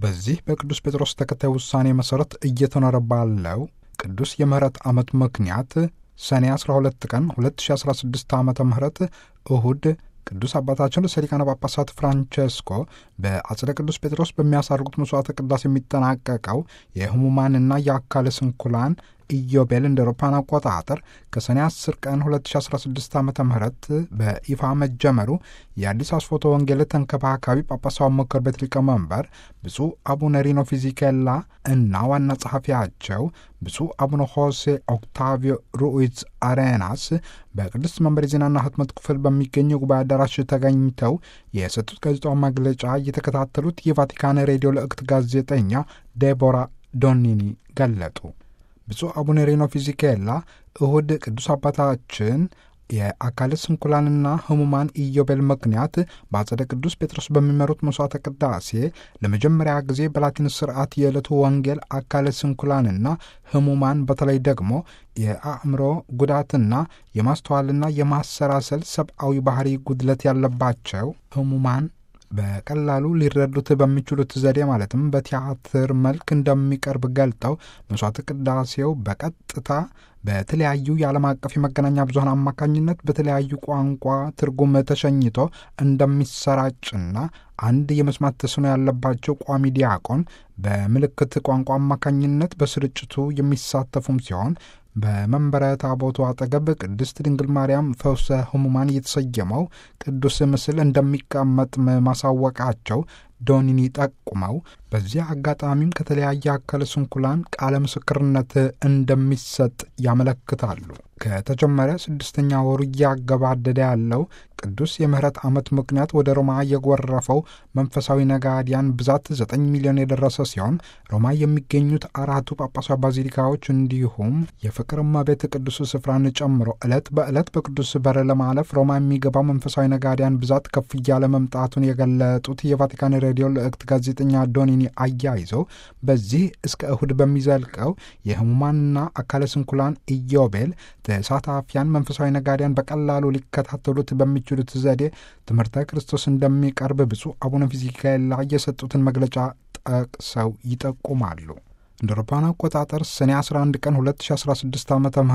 በዚህ በቅዱስ ጴጥሮስ ተከታይ ውሳኔ መሠረት እየተኖረ ባለው ቅዱስ የምህረት ዓመት ምክንያት ሰኔ 12 ቀን 2016 ዓ ም እሁድ ቅዱስ አባታችን ርዕሰ ሊቃነ ጳጳሳት ፍራንቸስኮ በአጽደ ቅዱስ ጴጥሮስ በሚያሳርጉት መስዋዕተ ቅዳሴ የሚጠናቀቀው የህሙማንና የአካለ ስንኩላን ኢዮቤል እንደ አውሮፓውያን አቆጣጠር ከሰኔ 10 ቀን 2016 ዓ ም በይፋ መጀመሩ የአዲስ አስፎቶ ወንጌል ተንከባካቢ ጳጳሳዊ ምክር ቤት ሊቀመንበር ብፁዕ አቡነ ሪኖ ፊዚኬላ እና ዋና ጸሐፊያቸው ብፁዕ አቡነ ሆሴ ኦክታቪዮ ሩኢዝ አሬናስ በቅድስት መንበር የዜናና ህትመት ክፍል በሚገኘው ጉባኤ አዳራሽ ተገኝተው የሰጡት ጋዜጣዊ መግለጫ እየተከታተሉት የቫቲካን ሬዲዮ ልዕክት ጋዜጠኛ ዴቦራ ዶኒኒ ገለጡ። ብፁዕ አቡነ ሬኖ ፊዚኬላ እሁድ ቅዱስ አባታችን የአካለ ስንኩላንና ህሙማን ኢዮቤል ምክንያት በአጸደ ቅዱስ ጴጥሮስ በሚመሩት መስዋዕተ ቅዳሴ ለመጀመሪያ ጊዜ በላቲን ስርዓት የዕለቱ ወንጌል አካለ ስንኩላንና ህሙማን በተለይ ደግሞ የአእምሮ ጉዳትና የማስተዋልና የማሰላሰል ሰብአዊ ባህሪ ጉድለት ያለባቸው ህሙማን በቀላሉ ሊረዱት በሚችሉት ዘዴ ማለትም በቲያትር መልክ እንደሚቀርብ ገልጠው መስዋዕተ ቅዳሴው በቀጥታ በተለያዩ የዓለም አቀፍ የመገናኛ ብዙኃን አማካኝነት በተለያዩ ቋንቋ ትርጉም ተሸኝቶ እንደሚሰራጭና አንድ የመስማት ተስኖ ያለባቸው ቋሚ ዲያቆን በምልክት ቋንቋ አማካኝነት በስርጭቱ የሚሳተፉም ሲሆን በመንበረ ታቦቱ አጠገብ ቅድስት ድንግል ማርያም ፈውሰ ህሙማን የተሰየመው ቅዱስ ምስል እንደሚቀመጥ ማሳወቃቸው ዶኒኒ ጠቁመው በዚህ አጋጣሚም ከተለያየ አካለ ስንኩላን ቃለ ምስክርነት እንደሚሰጥ ያመለክታሉ። ከተጀመረ ስድስተኛ ወሩ እያገባደደ ያለው ቅዱስ የምህረት ዓመት ምክንያት ወደ ሮማ የጎረፈው መንፈሳዊ ነጋዲያን ብዛት ዘጠኝ ሚሊዮን የደረሰ ሲሆን ሮማ የሚገኙት አራቱ ጳጳሳዊ ባዚሊካዎች እንዲሁም የፍቅር እመቤት ቅዱስ ስፍራን ጨምሮ ዕለት በዕለት በቅዱስ በር ለማለፍ ሮማ የሚገባው መንፈሳዊ ነጋዲያን ብዛት ከፍ እያለ መምጣቱን የገለጡት የቫቲካን ሬዲዮ ልዕክት ጋዜጠኛ ዶኒኒ አያይዘው በዚህ እስከ እሁድ በሚዘልቀው የህሙማንና አካለ ስንኩላን ኢዮቤል ተሳታፊያን መንፈሳዊ ነጋዴያን በቀላሉ ሊከታተሉት በሚችሉት ዘዴ ትምህርተ ክርስቶስ እንደሚቀርብ ብፁዕ አቡነ ፊዚካላ የሰጡትን መግለጫ ጠቅሰው ይጠቁማሉ። እንደ አውሮፓውያን አቆጣጠር ሰኔ 11 ቀን 2016 ዓ ም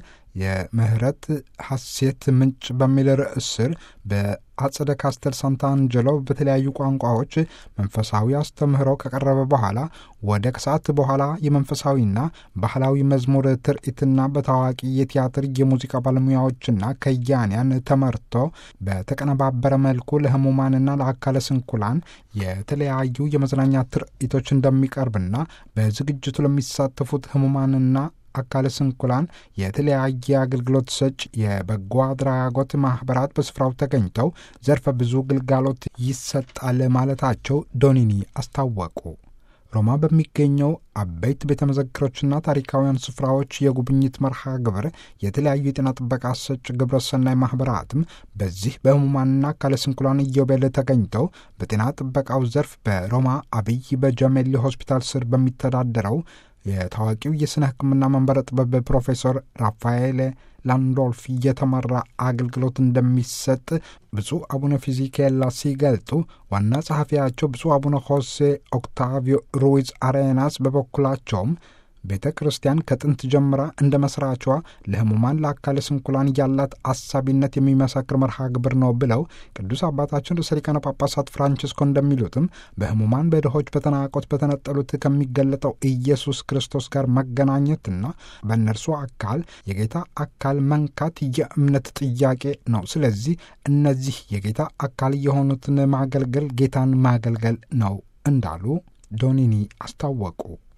የምህረት ሐሴት ምንጭ በሚል ርዕስ ስር በአጸደ ካስተል ሳንታንጀሎ በተለያዩ ቋንቋዎች መንፈሳዊ አስተምህሮ ከቀረበ በኋላ ወደ ከሰዓት በኋላ የመንፈሳዊና ባህላዊ መዝሙር ትርኢትና በታዋቂ የቲያትር የሙዚቃ ባለሙያዎችና ከያንያን ተመርቶ በተቀነባበረ መልኩ ለህሙማንና ለአካለ ስንኩላን የተለያዩ የመዝናኛ ትርኢቶች እንደሚቀርብና በዝግጅቱ ለሚሳተፉት ህሙማንና አካለ ስንኩላን የተለያየ አገልግሎት ሰጭ የበጎ አድራጎት ማኅበራት በስፍራው ተገኝተው ዘርፈ ብዙ ግልጋሎት ይሰጣል ማለታቸው ዶኒኒ አስታወቁ። ሮማ በሚገኘው አበይት ቤተ መዘክሮችና ታሪካውያን ስፍራዎች የጉብኝት መርሃ ግብር የተለያዩ የጤና ጥበቃ ሰጭ ግብረሰናይ ማኅበራትም በዚህ በህሙማንና አካለ ስንኩላን ኢዮቤል ተገኝተው በጤና ጥበቃው ዘርፍ በሮማ አብይ በጀሜሊ ሆስፒታል ስር በሚተዳደረው የታዋቂው የሥነ ሕክምና መንበረ ጥበብ ፕሮፌሰር ራፋኤል ላንዶልፍ እየተመራ አገልግሎት እንደሚሰጥ ብፁዕ አቡነ ፊዚኬላ ሲገልጡ ዋና ጸሐፊያቸው ብፁዕ አቡነ ሆሴ ኦክታቪዮ ሩዊዝ አሬናስ በበኩላቸውም ቤተ ክርስቲያን ከጥንት ጀምራ እንደ መስራቿ ለህሙማን ለአካለ ስንኩላን ያላት አሳቢነት የሚመሰክር መርሃ ግብር ነው ብለው ቅዱስ አባታችን ርዕሰ ሊቃነ ጳጳሳት ፍራንቺስኮ እንደሚሉትም በህሙማን በድሆች በተናቆት በተነጠሉት ከሚገለጠው ኢየሱስ ክርስቶስ ጋር መገናኘትና በእነርሱ አካል የጌታ አካል መንካት የእምነት ጥያቄ ነው። ስለዚህ እነዚህ የጌታ አካል የሆኑትን ማገልገል ጌታን ማገልገል ነው እንዳሉ ዶኒኒ አስታወቁ።